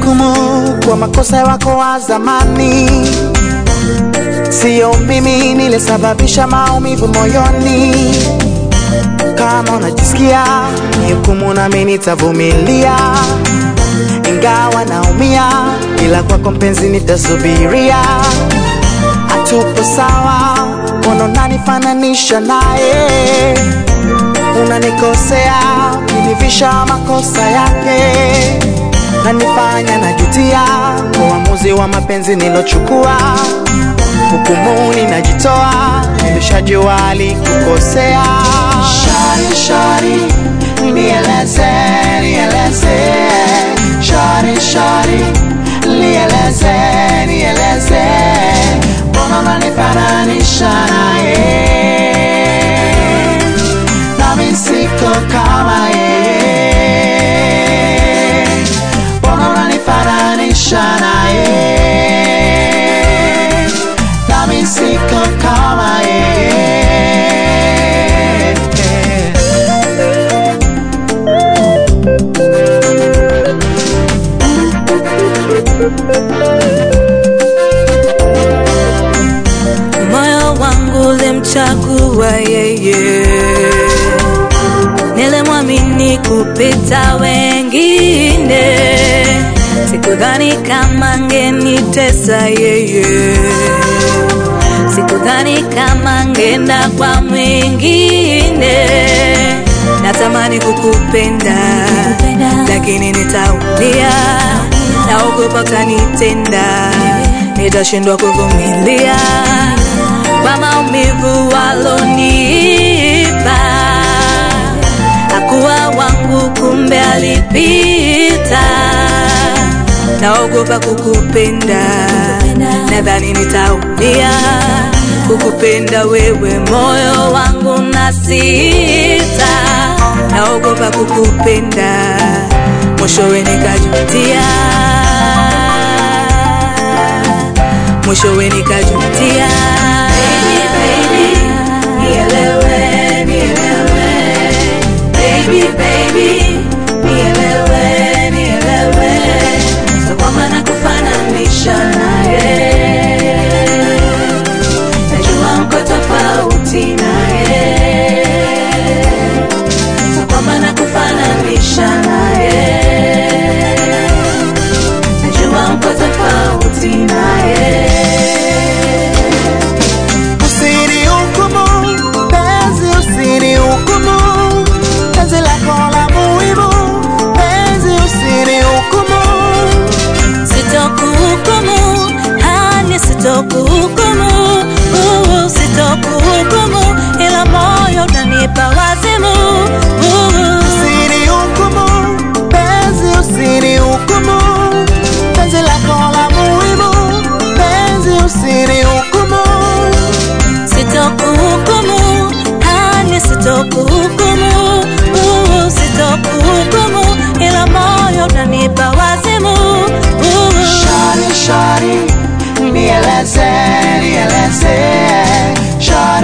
Usinihukumu kwa makosa wako wa zamani, siyo mimi nilisababisha maumivu moyoni. Kama unajisikia nihukumu, nami nitavumilia, ingawa naumia, ila kwako mpenzi nitasubiria. Hatupo sawa, mbona unanifananisha naye? Unanikosea ukinivisha makosa yake, nanifanya najutia kwa uamuzi wa mapenzi nilochukua. Hukumuni najitoa, nimeshajua alikukosea. Shari, shari, nieleze, nieleze, shari, shari, nieleze, nieleze, mbona unanifananisha naye? nami siko kama yeye, mbona unanifananisha naye? Nami siko kama yeye. moyo wangu ulimchagua yeye, nilimwamini kupita wengine, sikudhani kama angenitesa yeye, sikudhani kama angenda kwa mwingine. Natamani kukupenda, lakini nitaumia, naogopa utanitenda, nitashindwa kuvumilia kwa maumivu walonipa. Hakuwa wangu, kumbe alipita. Naogopa kukupenda, nadhani nitaumia kukupenda wewe, moyo wangu na sita. Naogopa kukupenda, mwishowe nikajutia, mwishowe nikajutia. Baby, baby, nielewe, nielewe. Baby, baby, nielewe, nielewe. So kwamba nakufananisha naye, najua mko tofauti naye. So kwamba nakufananisha naye, najua mko tofauti naye. Usinihukumu, penzi usinihukumu, penzi lako la muhimu, penzi usinihukumu. Sitokuhukumu, hani sitokuhukumu, uh, sitokuhukumu, ila moyo unanipa wazimu. uh. Usinihukumu, penzi usinihukumu, penzi lako la muhimu, penzi usinihukumu. Sitokuhukumu, hani sitokuhukumu, uh, sitokuhukumu, ila moyo unanipa wazimu. uh. Shari, shari, nieleze, nieleze, shari